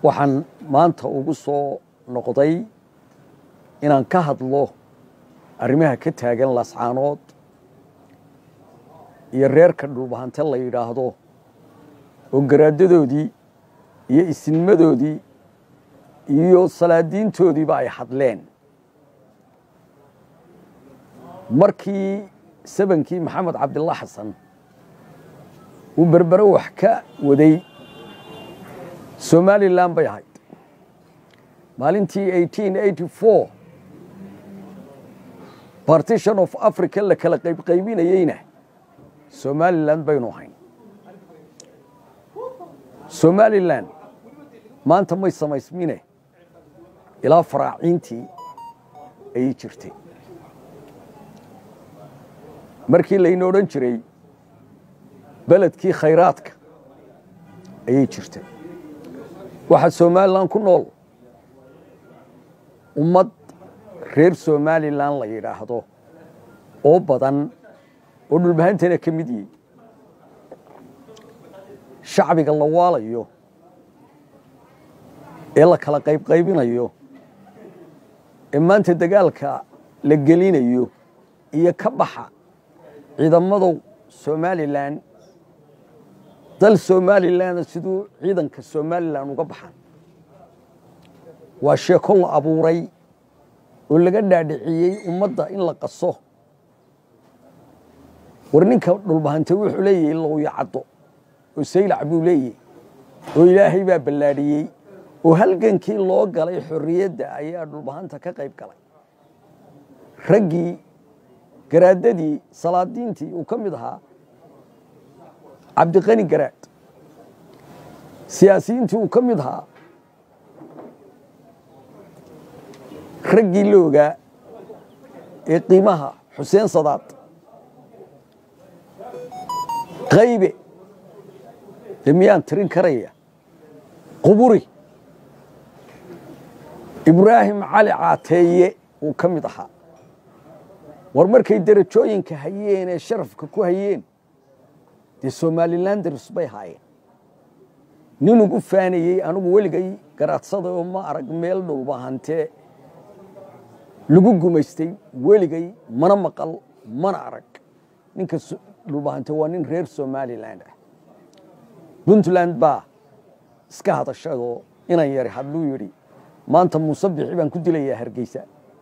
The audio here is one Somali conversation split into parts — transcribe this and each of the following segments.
waxaan maanta ugu soo noqday inaan ka hadlo arrimaha ka taagan lascaanood iyo reerka dhulbahante la yidhaahdo oo garaadadoodii iyo isinmadoodii iyo salaadiintoodiiba ay hadleen markii sabankii maxamed cabdillah xasan uu berbere wax ka waday somalilan bay ahayd maalintii eighteen eighty four partition of africa la kala qaybqaybinayeyna somalilan baynu ahayn somalilan maanta may samaysmine ilaa faraaciintii ayay jirtay markii layna odhan jiray beledkii khayraadka ayay jirtay waxaa somalilan ku nool ummad reer somalilan la yidhaahdo oo badan oo dhulbahantana ka mid yihi shacbiga la waalayo ee la kala qaybqaybinayo ee maanta dagaalka la gelinayo iyo ka baxa ciidamada somalilan dal somalilanna siduu ciidanka somalilan uga baxan waa sheeko la abuuray oo laga dhaadhiciyey ummadda in la qaso war ninka dhulbahante wuxuu leeyahay lowya caddo oo saylac buu leeyahy oo ilaahay baa ballaadhiyey oo halgankii loo galay xorriyadda ayaa dhulbahanta ka qayb galay raggii garaadadii salaadiintii uu ka mid ahaa cabdiqani garaad siyaasiyiintii uu ka mid ahaa raggii la ogaa ee qiimaha xuseen sadaad qaybe dee miyaan tirin karaya quburi ibraahim cali caateeye uu ka mid ahaa war markay derajooyinka hayeen ee sharafka ku hayeen dee somalilanders bay haayeen nin ugu faanayey anigu weligay garaadsada oo ma arag meel dhulbahantee lagu gumaystay weligay mana maqal mana arag ninka dhulbahante waa nin reer somaliland ah puntland baa iska hadashadoo inan yari hadluu yidhi maanta muuse bixi baan ku dilayaa hargeysa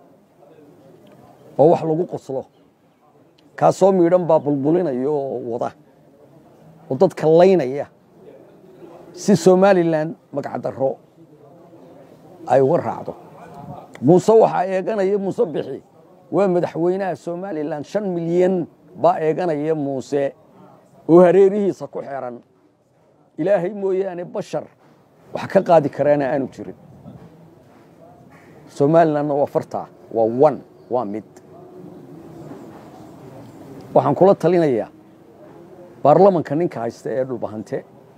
oo wax lagu qoslo kaasoo miidhan baa bulbulinaya oo wada oo dadka laynaya si somalilan magacdarro ay uga raacdo muuse waxaa eeganaya muuse bixi waa madaxweynaha somalilan shan milyan baa eeganaya muuse oo hareerihiisa ku xeran ilaahay mooyaane bashar wax ka qaadi karaana aanu jirin somalilanna waa fartaa waa one waa mid waxaan kula talinayaa baarlamanka ninka haysta ee dhulbahante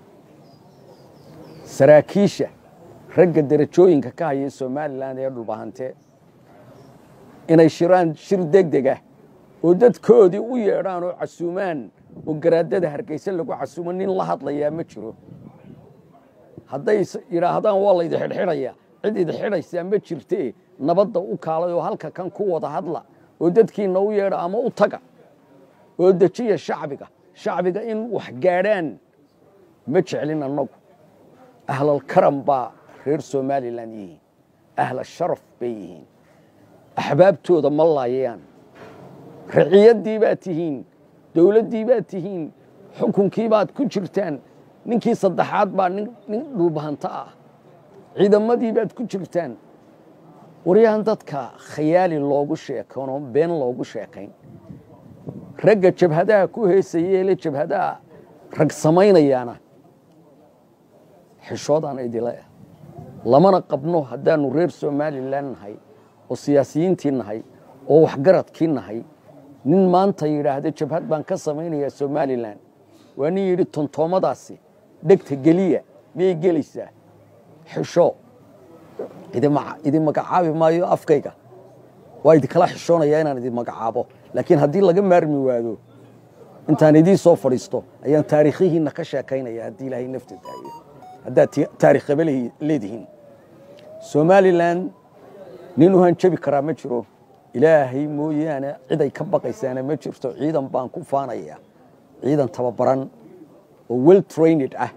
saraakiisha ragga derajooyinka ka haya somalilan ee dhulbahante inay shiraan shir degdeg ah oo dadkoodii u yeedhaan oo casuumaan oo garaadada hargeysa lagu casuumo nin la hadlayaa ma jiro hadday yidhaahdaan waa laydi xidhxidhaya cid idi xidhaysaa ma jirtee nabadda u kaalay oo halka kan ku wada hadla oo dadkiina u yeedha ama u taga oo dejiya shacbiga shacbiga in wax gaadhaan ma jeclin annagu ahlalkaram baa reer somalilan yihiin ahla sharaf bay yihiin axbaabtooda ma laayaan raciyaddii baad tihiin dowladdii baad tihiin xukunkii baad ku jirtaan ninkii saddexaad baa nin dhulbahanto ah ciidamadii baad ku jirtaan waryahan dadka khayaali loogu sheekano been loogu sheekayn ragga jabhadaha ku heesayeele jabhadaha rag samaynayaana xishoodaan idile ah lamana qabno haddaanu reer somalilan nahay oo siyaasiyiintii nahay oo waxgaradkii nahay nin maanta yidhaahda jabhad baan ka samaynayaa somalilan waa nin yidhi tontoomadaasi dhegta geliya miyay gelaysaa xisho idin magacaabi maayo afkayga waa idinkala xishoonayaa inaan idin magacaabo laakiin haddii laga maarmi waado intaan idiin soo fadhiisto ayaan taariikhihiinna ka sheekaynaya haddii ilaahay nafta daayo haddaad taarikh qaba leedihiin somalilan nin u hanjabi karaa ma jiro ilaahay mooyaane ciday ka baqaysaana ma jirto ciidan baan ku faanaya ciidan tababaran oo well trained ah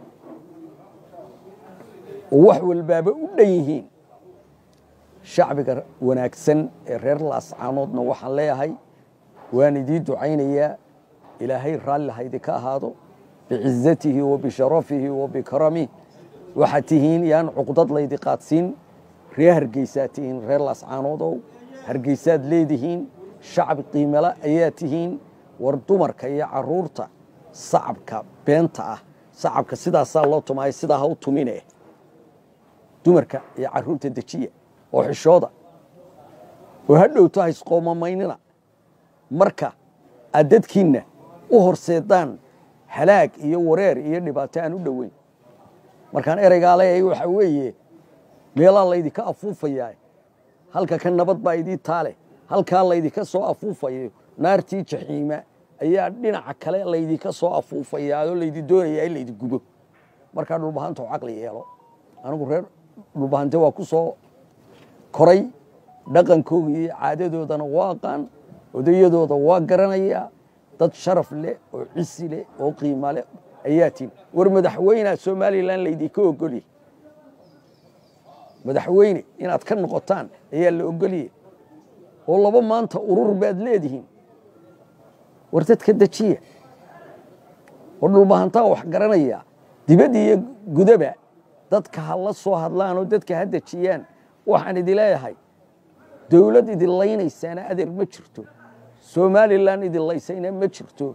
oo wax walbaaba u dhan yihiin shacbiga wanaagsan ee reer laascaanoodna waxaan leeyahay waan idii ducaynayaa ilaahay raalli haydinka ahaado bicizatihi wa bisharafihi wa bikaramih waxaad tihiin yaan cuqdad laydi qaadsiin reer hargeysaad tihiin reer laascaanoodow hargeysaad leedihiin shacbi qiimala ayaa tihiin war dumarka iyo caruurta sacabka beenta ah sacabka sidaasaa loo tumaaya sidaa ha u tumine dumarka iyo caruurta dejiya oo xishooda oo ha dhowto ha isqoomamaynina marka aad dadkiinna u horseedaan halaag iyo wareer iyo dhibaato aan u dhoweyn markaan ereygaa leeyahay waxaa weeye meelaa laydinka afuufayaa halka ka nabad baa idii taale halkaa laydinka soo afuufayo naartii jaxiima ayaa dhinaca kale laydinka soo afuufayaa oo laydi doonayaa in laydi gubo markaa dhulbahanta oo caqli yeelo anigu reer dhulbahante waa ku soo koray dhaqankooga iyo caadadoodana waa aqaan odayadooda waa garanayaa dad sharaf leh oo cisi leh oo qiima leh ayaa tihin war madaxweynea somalilan laydinka ogolye madaxweyne inaad ka noqotaan ayaa la ogolye oo laba maanta urur baad leedihiin war dadka dejiya oo dhulbahantaa wax garanaya dibad iyo gudaba dadka ha la soo hadlaan oo dadka ha dejiyaan waxaan idin leeyahay dowlad idin laynaysaana adeer ma jirto somalilan idin laysayna ma jirto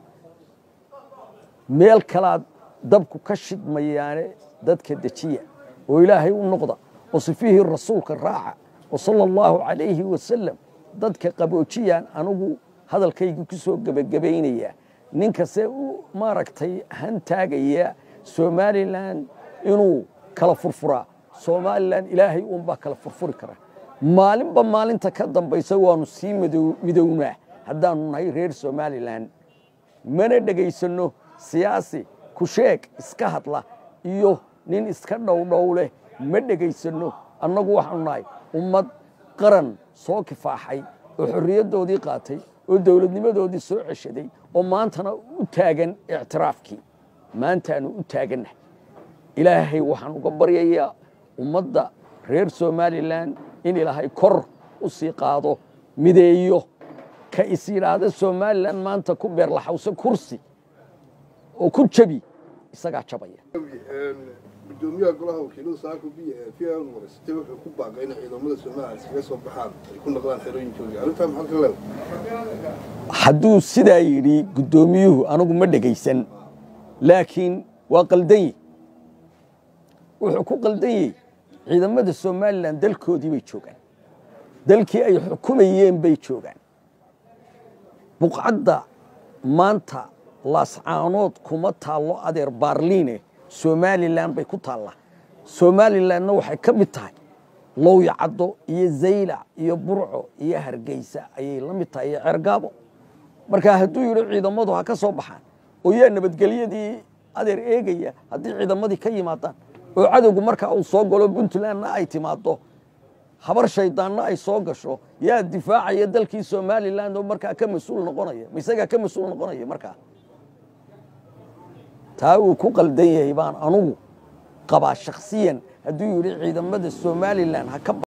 meel kalaad dabku ka shidmayaane dadka dejiya oo ilaahay u noqda oo sifihii rasuulka raaca oo sala allahu calayhi wasalam dadka qaboojiyaan anigu hadalkayga ku soo gebagabaynaya ninkase u maaragtay hantaagaya somalilan inuu kala furfuraa somalilan ilaahay uunbaa kala furfuri kara maalinba maalinta ka dambaysa waanu sii midownaa haddaanu nahay reer somalilan mana dhegaysanno siyaasi kusheeg iska hadla iyo nin iska dhowdhow leh ma dhegaysanno annagu waxaanu nahay ummad qaran soo kifaaxay oo xorriyaddoodii qaatay oo dowladnimadoodii soo ceshaday oo maantana u taagan ictiraafkii maantaanu u taagannahay ilaahay waxaan uga baryayaa ummadda reer somalilan in ilaahay kor u sii qaado mideeyo ka is yidhaahda somalilan maanta ku beerlaxawse kursi oo ku jabi isagaa jabaya gudoomiyaha golaha wakiilada saako b v n wareysatay wuxuu ku baaqay inay ciidamada somalilan iskaga soo baxaan ay ku noqdaan xerooyinkoodii arrintaa maxaa ka leedahay hadduu sidaa yidhi guddoomiyuhu anigu ma dhegaysan laakiin waa qaldanyi wuxuu ku qaldanyey ciidamada somalilan dalkoodii bay joogaan dalkii ay xukumayeen bay joogaan buqcadda maanta laascaanood kuma taallo adeer baarliine somalilan bay ku taallaa somalilanna waxay ka mid tahay lowyacaddo iyo zaylac iyo burco iyo hargeysa ayay la mid tahay iyo ceergaabo marka hadduu yidhi ciidamadu ha ka soo baxaan oo yaa nabadgelyadii adeer eegaya haddii ciidamadii ka yimaadaan oo cadowgu markaa uu soo galo puntlandna ay timaado habar shaydaanna ay soo gasho yaa difaacaya dalkii somalilan oo markaa ka mas-uul noqonaya ma isagaa ka mas-uul noqonaya markaa taa uu ku qaldan yahay baan anugu qabaa shakhsiyan hadduu yidhi ciidamada somalilan ha ka